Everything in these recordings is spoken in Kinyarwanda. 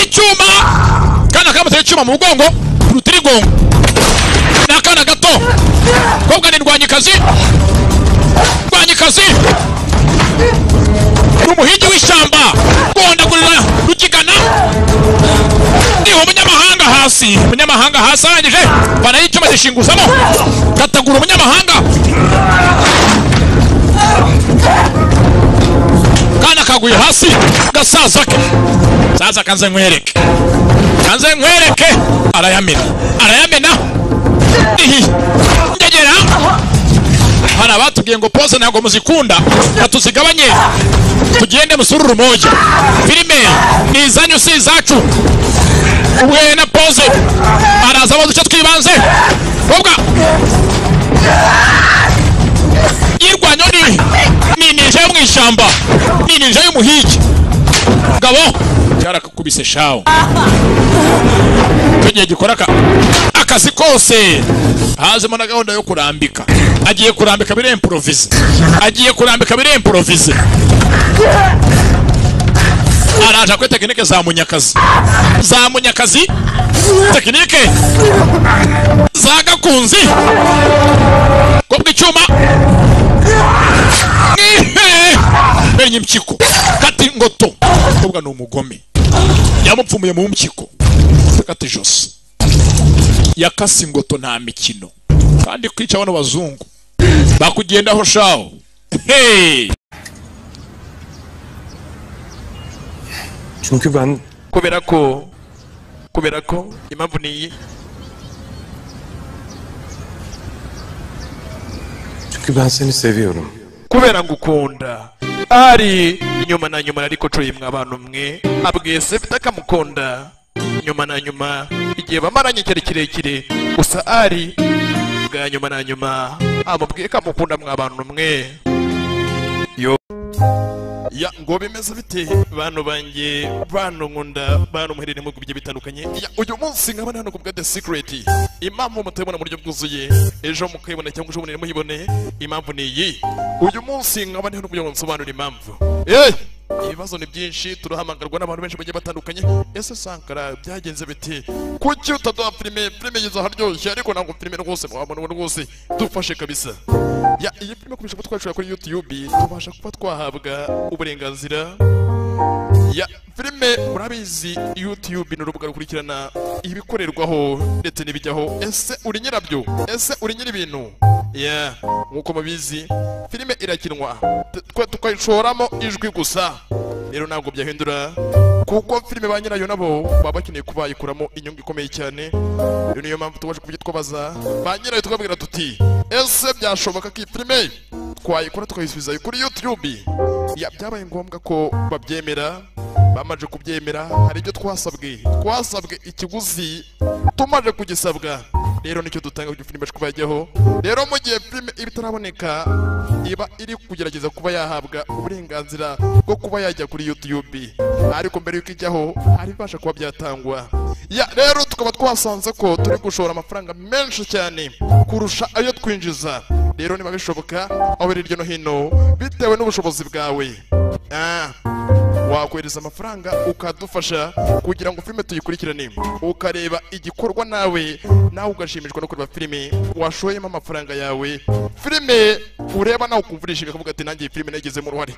icyuma akana kamuteye icyuma mu mugongo urutirigongo ni akana gato kobwa ni ndwanyikazi ndwanyikazi ni umuhigi w'ishyamba rwondagurira rukigana ni umunyamahanga hasi umunyamahanga hasi arangije banayo icyuma zishinguzamo katagura umunyamahanga kana kaguye hasi gasaza ke saza kanze nkwereke kanze nkwereke arayamena arayamena Ihi. ngegera hari abatubwiye ngo pose ntabwo muzikunda katuzigabanye tugende musururu moja filime ni izanyu si izacu ubwe na pose araza abaza icyo twibanze kobwa yirwanyo ni ni ninja yo mu ishyamba ni ninja y'umuhigi ngabo cyarakakubise shawo icyo gihe gikora aka- akazi kose hazemo na gahunda yo kurambika agiye kurambika biremporovize agiye kurambika biremporovize araje kuri tekinike za munyakazi za munyakazi tekinike za gakunzi kobwa icyuma Mwihe! menye impyiko kati ngoto kobwa ni umugome yamupfumuye mu mpyiko kati ijosi yakase ingoto nta mikino kandi kwica bano bazungu bakugendaho shaho hey! Çünkü ben kubera ko kubera ko impamvu ni iyi çünkü ben seni seviyorum. kubera ngukunda ari inyuma na nyuma ariko cuye mwe abantu mwe abwiye se bitakamukunda inyuma na nyuma igihe bamaranye igihe kirekire gusa ari bwa nyuma na nyuma amubwiye ko amukunda mwe abantu mwe yo ya ngo bimeze bite bantu banjye bantu nkunda bantu muherereye mu bihugu bigiye bitandukanye ya uyu munsi nkabona hano ku bwa the secret impamvu mutabibona mu buryo bwuzuye ejo mukayibona cyangwa ejo mubonere muyibone impamvu ni iyi uyu munsi nkabona hano kugira ngo nsobanure impamvu eh ibibazo ni byinshi turahamagarwa n'abantu benshi bagiye batandukanye ese sankara byagenze biti kuki utaduha filime filime yiza haryoshye ariko ntabwo filime rwose mwabona ubu rwose dufashe kabisa ya iyi filime kubisha kuba twacura kuri YouTube tubasha kuba twahabwa uburenganzira ya filime murabizi YouTube ni urubuga rukurikirana ibikorerwaho ndetse n'ibijyaho ese uri nyirabyo ese uri nyiri ibintu ya nk'uko mubizi filime irakinwa twe tukayishoramo ijwi gusa rero ntabwo byahindura kuko filime ba nyirayo nabo baba bakeneye kubayikuramo inyungu ikomeye cyane rero niyo mpamvu tubasha kuburyo twabaza ba nyirayo tukababwira tuti ese byashoboka ko iyi filime twayikora tukayisubizayo kuri YouTube ya byabaye ngombwa ko babyemera bamaze kubyemera hari ibyo twasabwe twasabwe ikiguzi tumaze kugisabwa rero nicyo dutanga kugira filime kuba yajyaho rero mu gihe filime iba itaraboneka iba iri kugerageza kuba yahabwa uburenganzira bwo kuba yajya kuri YouTube ariko mbere yuko ijyaho hari ibibasha kuba byatangwa ya rero tukaba twasanze ko turi gushora amafaranga menshi cyane kurusha ayo twinjiza rero niba bishoboka aho iri hirya no hino bitewe n'ubushobozi bwawe ah wakohereza amafaranga ukadufasha kugira ngo filime tuyikurikirane ukareba igikorwa nawe nawe ugashimishwa no kureba filime washoyemo amafaranga yawe filime ureba nawe ukumva urishimye ukavuga ati nanjye iyi filime nayigizemo uruhare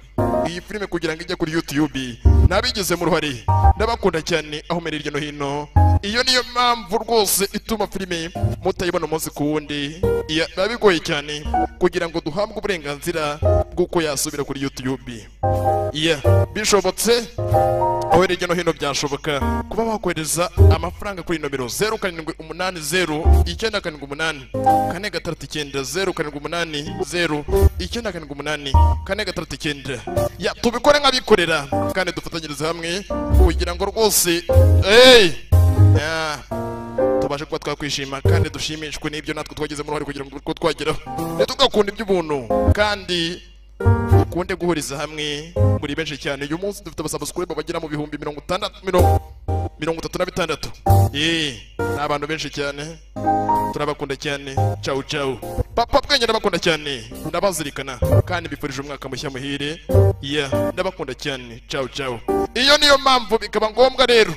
iyi filime kugira ngo ijye kuri YouTube nabigizemo uruhare ndabakunda cyane aho mbere hirya no hino iyo niyo mpamvu rwose ituma filime mutayibona umunsi ku wundi iya- biba bigoye cyane kugira ngo duhabwe uburenganzira bw'uko yasubira kuri YouTube iya bishobotse aho hirya no hino byashoboka kuba wakohereza amafaranga kuri nomero zeru karindwi umunani zeru icyenda karindwi umunani kane gatandatu icyenda zeru karindwi umunani zeru icyenda karindwi umunani kane gatandatu icyenda ya tubikore nk'abikorera kandi dufatanyirize hamwe kugira ngo rwose eyi tubashe kuba twakwishima kandi dushimishwe n'ibyo natwe twagizemo uruhare kugira ngo tube twageraho ntitugakunda iby'ubuntu kandi dukunde guhuriza hamwe muri benshi cyane uyu munsi dufite abasabasukuribe bagera mu bihumbi mirongo itandatu mirongo mirongo itatu na bitandatu eh ni abantu benshi cyane turabakunda cyane cawu cawu papa bwenge ndabakunda cyane ndabazirikana kandi mbifurije umwaka mushya muhire ya ndabakunda cyane cawu cawu iyo niyo mpamvu bikaba ngombwa rero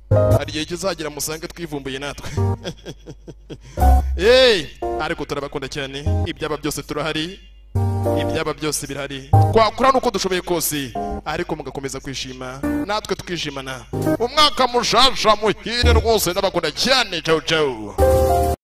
hari igihe kizagira musange twivumbuye natwe Hey! ariko turabakunda cyane ibyaba byose turahari ibyaba byose birahari twakora nuko dushoboye kose ariko mugakomeza kwishima natwe tukishimana umwaka mushasha muhire rwose ndabakunda cyane cau cau